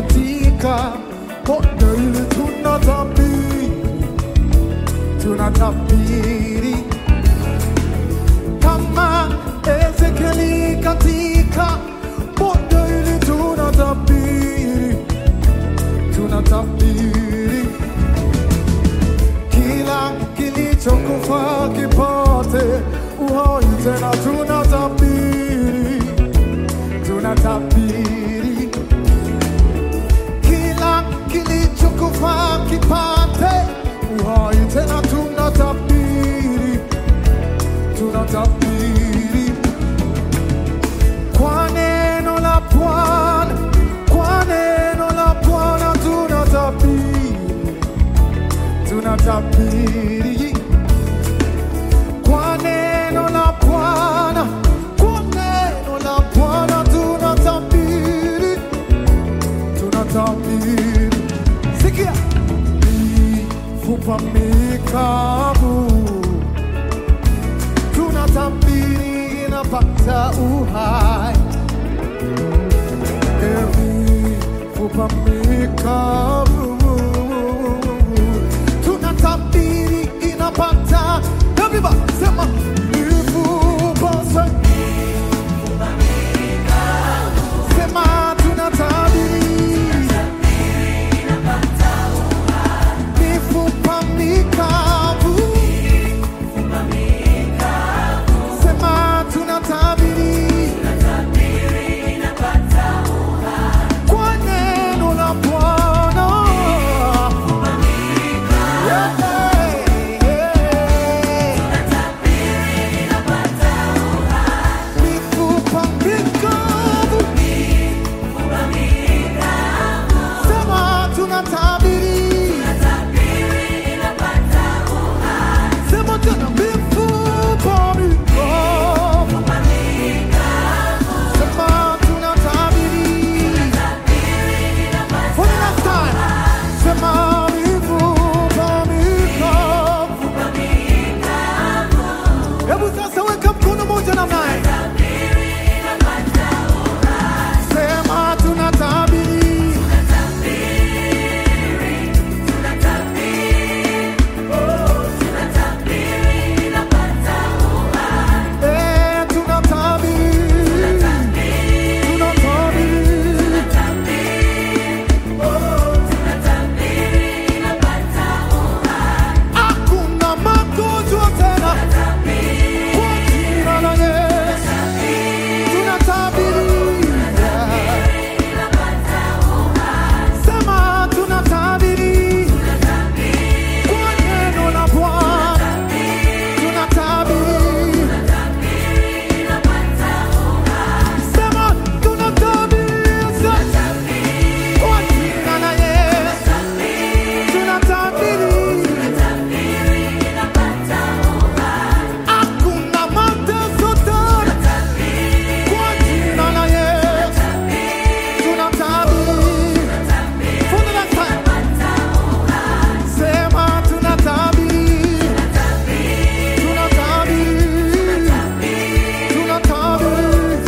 katika pondo hili tunatabiri, tunatabiri kama Ezekieli katika pondo hili tunatabiri, tunatabiri kila kilichokufa kipate uhai tena, tunatabiri, tunatabiri kila kilichokufa kipate uhai tena, tunatabiri, tunatabiri kwa neno la Bwana, kwa neno la Bwana tunatabiri, tunatabiri kwa neno la Bwana, kwa neno la Bwana tunatabiri, tunatabiri. Sikia, mifupa mikavu tunatabiri inapata uhai, mifupa mikavu tunatabiri inapata Everybody, sema mifupa sa- sema tunatabiri mifupa mikavu sema tunatabiri kwa neno la Bwana Yeah, yeah. mifupa mikavu sema tunatabiri sema tena mifupa mikavu sema tunatabiri for the last time sema mifupa mikavu hebu sasa weka mkono moja namna hii sema tunatabiri eh tunatabiri tunatabiri hakuna magonjwa tena kwa jina la Yesu tunatabiri sema tunatabiri kwa neno la Bwana tunatabiri sema tunatabiri kwa jina la Yesu tunatabiri hakuna mateso tena kwa jina la Yesu tunatabiri for the last time sema tunatabiri tunatabiri tunatabiri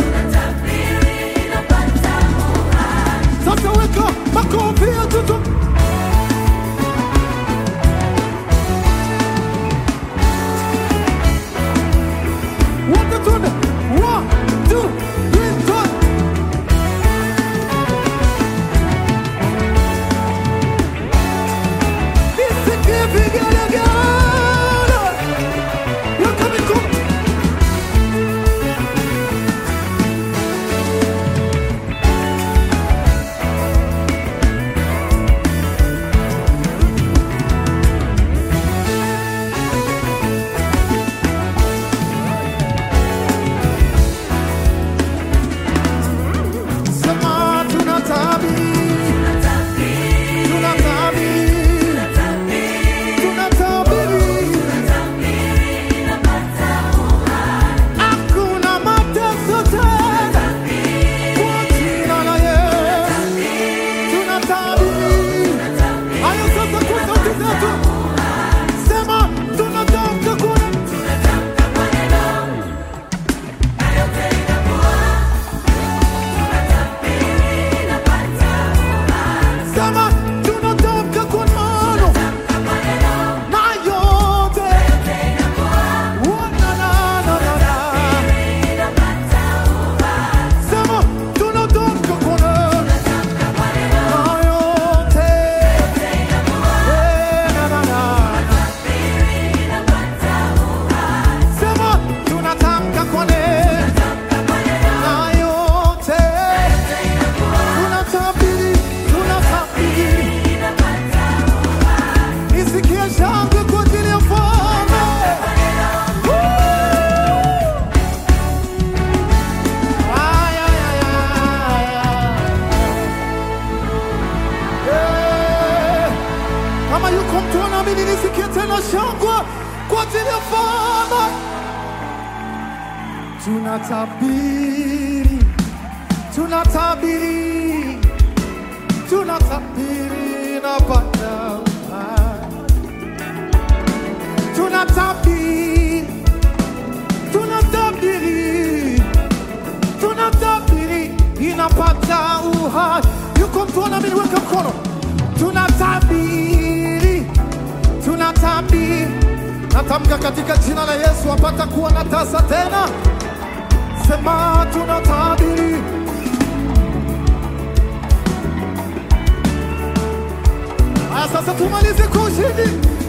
sasa weka makofi ya tutu wote tuende one two three four nisikie vigelegele weka mikono Kama yuko mtu anaamini, nisikie tena shangwe kwa ajili ya Bwana. Tunatabiri, tunatabiri, tunatabiri na Bwana. Tunatabiri, tunatabiri, tunatabiri inapata uhai. Yuko mtu anaamini, weka mkono. Tunatabiri, tunatabiri, natamka katika jina la Yesu apata kuwa na tasa tena. Sema tunatabiri. Haya, sasa tumalize kwa ushindi.